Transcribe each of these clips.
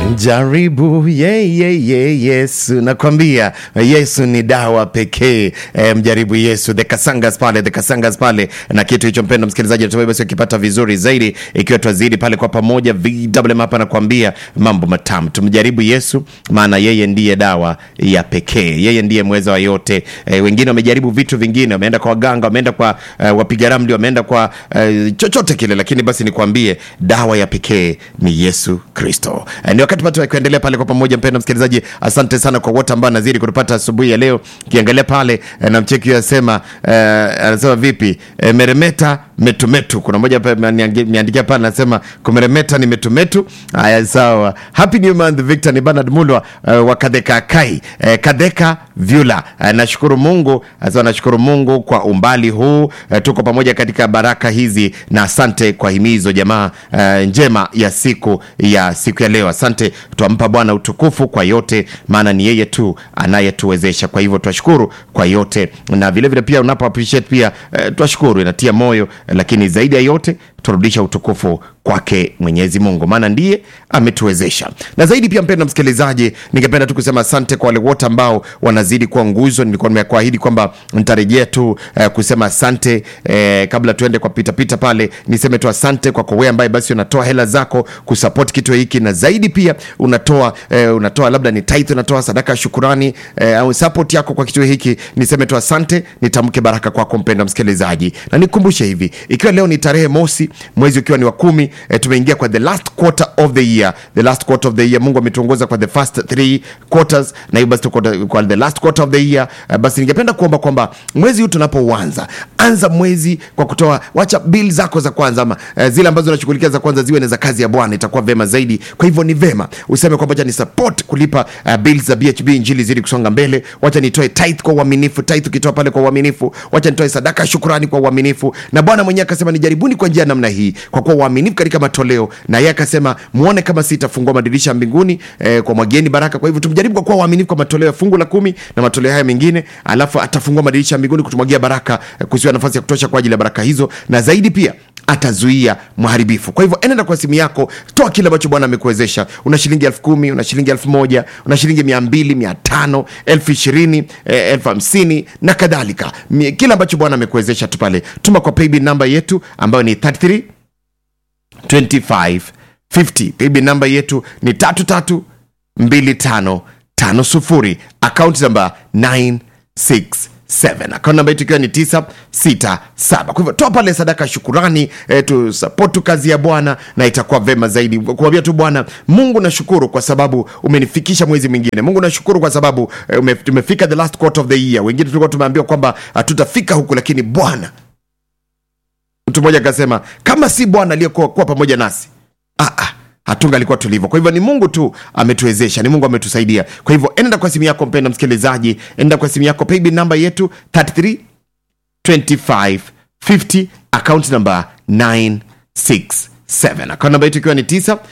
Jaribu ye, ye, ye, Yesu, nakwambia Yesu ni dawa pekee. E, mjaribu Yesu. The Kasangas pale, the Kasangas pale, na kitu hicho, mpendo msikilizaji, natumai basi ukipata vizuri zaidi, ikiwa twazidi pale kwa pamoja. VMM hapa nakwambia mambo matamu, tumjaribu Yesu, maana yeye ndiye dawa ya pekee, yeye ndiye mweza wa yote. E, wengine wamejaribu vitu vingine, wameenda kwa waganga, wameenda kwa uh, wapiga ramli, wameenda kwa uh, chochote kile, lakini basi nikwambie dawa ya pekee ni Yesu Kristo. E, ni wakati patu kuendelea pale kwa pamoja, mpendo msikilizaji, asante sana kwa wote ambao nazidi kutupata asubuhi ya leo. Kiangalia pale e, na mcheki anasema e, anasema vipi e, meremeta metumetu. Kuna mmoja hapa ameandikia pale anasema kumeremeta ni metumetu. Haya, sawa. Happy new month Victor, ni Bernard Mulwa uh, wa Kadeka Kai uh, Kadeka Vyula. Uh, nashukuru Mungu sasa, nashukuru Mungu kwa umbali huu uh, tuko pamoja katika baraka hizi, na asante kwa himizo jamaa uh, njema ya siku ya siku ya leo. Asante, twampa Bwana utukufu kwa yote, maana ni yeye tu anayetuwezesha. Kwa hivyo twashukuru kwa yote, na vile vile pia unapo appreciate pia uh, twashukuru, inatia moyo, lakini zaidi ya yote turudisha utukufu kwake Mwenyezi Mungu, maana ndiye ametuwezesha. Na zaidi pia, mpendwa msikilizaji, ningependa tu kusema asante kwa wale wote ambao wanazidi kuwa nguzo. Nilikuwa nimekuahidi kwamba nitarejea tu eh, kusema asante eh, kabla tuende kwa pitapita pita pale, niseme tu asante kwa wewe ambaye basi unatoa hela zako kusupport kitu hiki, na zaidi pia unatoa eh, unatoa labda ni tithe, unatoa sadaka ya shukurani eh, au support yako kwa kitu hiki. Niseme tu asante, nitamke baraka kwako mpendwa msikilizaji, na nikumbushe hivi, ikiwa leo ni tarehe mosi mwezi ukiwa ni wa kumi eh, tumeingia kwa the last quarter of the year the last quarter of the year mungu ametuongoza kwa the first three quarters na hiyo basi tuko kwa the last quarter of the year eh, basi ningependa kuomba kwamba mwezi huu tunapouanza anza mwezi kwa kutoa wacha bill zako za kwanza ama eh, zile ambazo unashughulikia za kwanza ziwe ni za kazi ya bwana itakuwa vema zaidi kwa hivyo ni vema useme kwamba acha ni support kulipa uh, bills za bhb injili zidi kusonga mbele wacha nitoe tithe kwa uaminifu tithe ukitoa pale kwa uaminifu wacha nitoe sadaka ya shukrani kwa uaminifu na bwana mwenyewe akasema nijaribuni kwa njia ya namna hii kwa kuwa uaminifu katika matoleo na yeye akasema muone kama sitafungua madirisha ya mbinguni eh, kwa mwageni baraka kwa hivyo tumjaribu kwa kuwa uaminifu kwa matoleo ya fungu la kumi na matoleo haya mengine alafu atafungua madirisha ya mbinguni kutumwagia baraka eh, kusiwa nafasi ya kutosha kwa ajili ya baraka hizo na zaidi pia atazuia mharibifu kwa hivyo enenda kwa simu yako toa kile ambacho bwana amekuwezesha una shilingi elfu kumi una shilingi elfu moja una shilingi mia mbili mia tano elfu ishirini eh, elfu hamsini na kadhalika kile ambacho bwana amekuwezesha tu pale tuma kwa paybill namba yetu ambayo ni 33 25 50 paybill namba yetu ni 33 25 50 akaunti namba 967 akaunti namba yetu ikiwa ni 967 kwa hivyo toa pale sadaka ya shukurani eh, tusapotu kazi ya bwana na itakuwa vema zaidi kuambia tu bwana mungu nashukuru kwa sababu umenifikisha mwezi mwingine mungu nashukuru kwa sababu eh, ume, tumefika the last quarter of the year wengine tulikuwa tumeambiwa kwamba hatutafika huku lakini bwana mtu mmoja akasema kama si bwana aliyekuwa pamoja nasi ah, ah, hatunga alikuwa tulivyo kwa hivyo ni mungu tu ametuwezesha ni mungu ametusaidia kwa hivyo enda kwa simu yako mpenda msikilizaji enda kwa simu yako paybill namba yetu 33 25 50 account namba 967 akaunti namba yetu ikiwa ni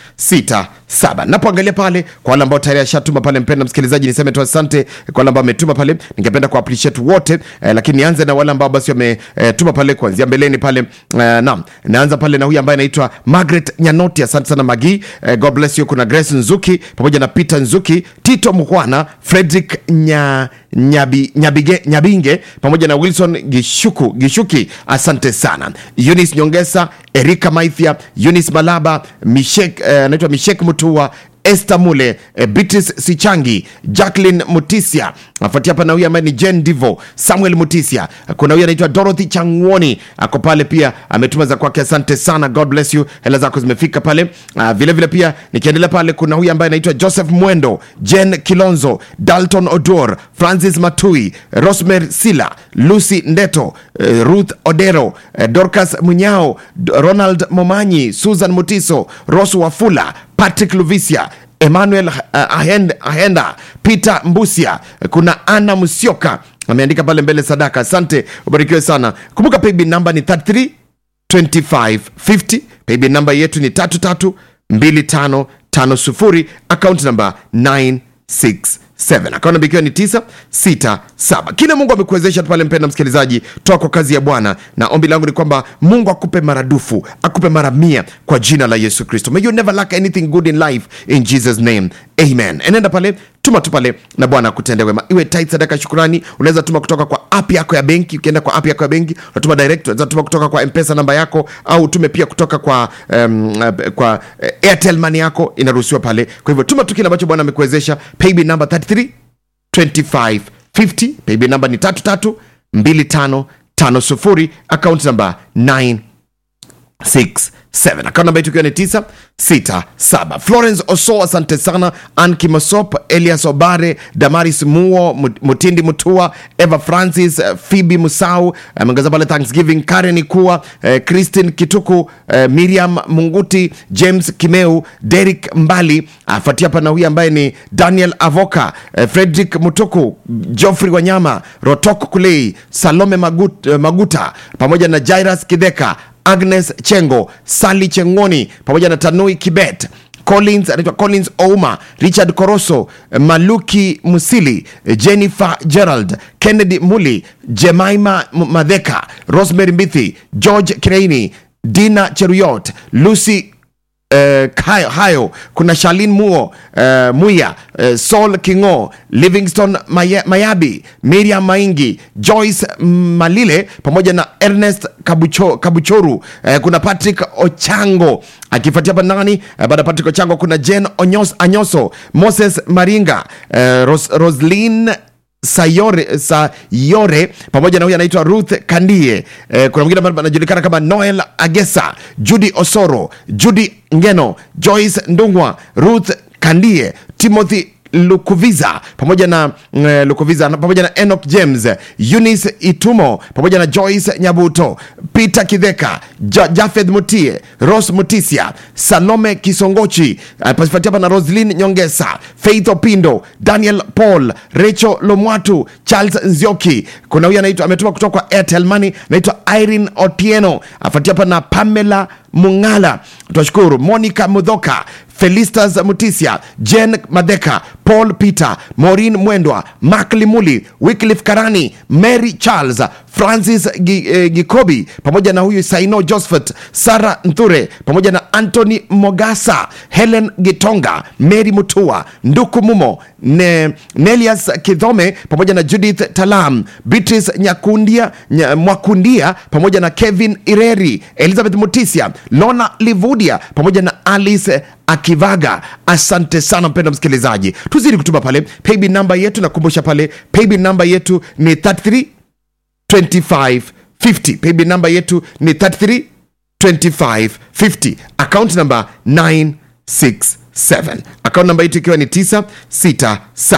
967 napoangalia pale kwa wale ambao tayari ashatuma pale mpenda msikilizaji niseme tu asante kwa wale ambao ametuma pale ningependa ku appreciate wote eh, lakini nianze na wale ambao basi wametuma eh, pale kuanzia mbeleni pale eh, naam naanza pale na huyu ambaye anaitwa Margaret Nyanoti asante sana Magi eh, God bless you kuna Grace Nzuki pamoja na Peter Nzuki Tito Mkwana Frederick nya Nyabi, Nyabige, Nyabinge pamoja na Wilson Gishuku, Gishuki asante sana Eunice Nyongesa Erika Maithia Eunice Malaba Mishek anaitwa uh, Mishek Mutua Esther Mule eh, Beatrice Sichangi Jacqueline Mutisia afuatia hapa na huyu ambaye ni Jen Divo Samuel Mutisia kuna huyu anaitwa Dorothy Changwoni ako pale pia ametuma za kwake asante sana God bless you hela zako zimefika pale uh, vile vile pia nikiendelea pale kuna huyu ambaye anaitwa Joseph Mwendo Jen Kilonzo Dalton Odor Francis Matui Rosemary Sila Lucy Ndeto uh, Ruth Odero uh, Dorcas Munyao Ronald Momanyi Susan Mutiso Rose Wafula Patrick Luvisia Emmanuel uh, Ahenda, Ahenda Peter Mbusia kuna Ana Musioka ameandika pale mbele sadaka asante ubarikiwe sana kumbuka paybill namba ni 33 25 50 paybill namba yetu ni 33 25 50 akaunti namba 967 akaunti namba ikiwa ni 967 saba kile mungu amekuwezesha pale mpenda msikilizaji toa kwa kazi ya bwana na ombi langu ni kwamba mungu akupe maradufu akupe mara mia kwa jina la yesu kristo may you never lack anything good in life in jesus name amen enenda pale tuma tu pale na bwana akutende wema iwe tit sadaka shukurani unaweza tuma kutoka kwa app yako ya benki ukienda kwa app yako ya benki unatuma direct unaweza tuma kutoka kwa mpesa namba yako au utume pia kutoka kwa um, kwa uh, airtel money yako inaruhusiwa pale kwa hivyo tuma tu kile ambacho bwana amekuwezesha paybill number 33 2550 paybill namba ni 332550 account namba 9 67 akaunti namba yetu ikiwa ni 967 florence oso asante sana an kimosop elias obare damaris muo Mut- mutindi mutua eva francis eh, phoebe musau ameongeza pale thanksgiving karen ikua eh, christine kituku eh, miriam munguti james kimeu derik mbali afuatia pana huyu ambaye ni daniel avoka eh, frederick mutuku joffrey wanyama rotok kulei salome Magut, eh, maguta pamoja na jairas kidheka agnes chengo sali chengoni pamoja na tanui kibet collins anaitwa collins ouma richard koroso maluki musili jennifer gerald kennedy muli jemaima M- madheka rosemary mbithi george kireini dina cheruyot lucy Uh, hayo, hayo kuna shalin muo uh, muya uh, sol kingo livingston Maya, mayabi miriam maingi joyce malile pamoja na ernest kabucho, kabuchoru uh, kuna patrick ochango akifuatia hapa nani uh, baada ya patrick ochango kuna jen Onyos, anyoso moses maringa uh, Ros, roslin sayore, sayore pamoja na huyu anaitwa ruth kandie eh, kuna mwingine ambaye anajulikana kama noel agesa judy osoro judy ngeno joyce ndungwa ruth kandie timothy lukuviza pamoja na mm, lukuviza na- pamoja na enoch james eunice itumo pamoja na joyce nyabuto peter kidheka ja, jafeth mutie ros mutisia salome kisongochi uh, pasifuatia hapa na roslin nyongesa faith opindo daniel paul recho lomwatu charles nzioki kuna huyu anaitwa ametuma kutoka kwa airtel money anaitwa irene otieno afuatia hapa na pamela mungala twashukuru monica mudhoka felistas mutisia jen madheka paul peter morin mwendwa mak limuli wyclif karani mary charles francis Gi- eh, gikobi pamoja na huyu saino josephat sara nthure pamoja na antony mogasa helen gitonga mary mutua nduku mumo ne, nelias kidhome pamoja na judith talam beatrice nyakundia nya, mwakundia pamoja na kevin ireri elizabeth mutisia lona livudia pamoja na alice akivaga asante sana mpendo msikilizaji tuzidi kutuma pale paybill namba yetu nakumbusha pale paybill namba yetu ni 33 2550 paybill namba yetu ni 33 2550 account namba 967 account namba yetu ikiwa ni 967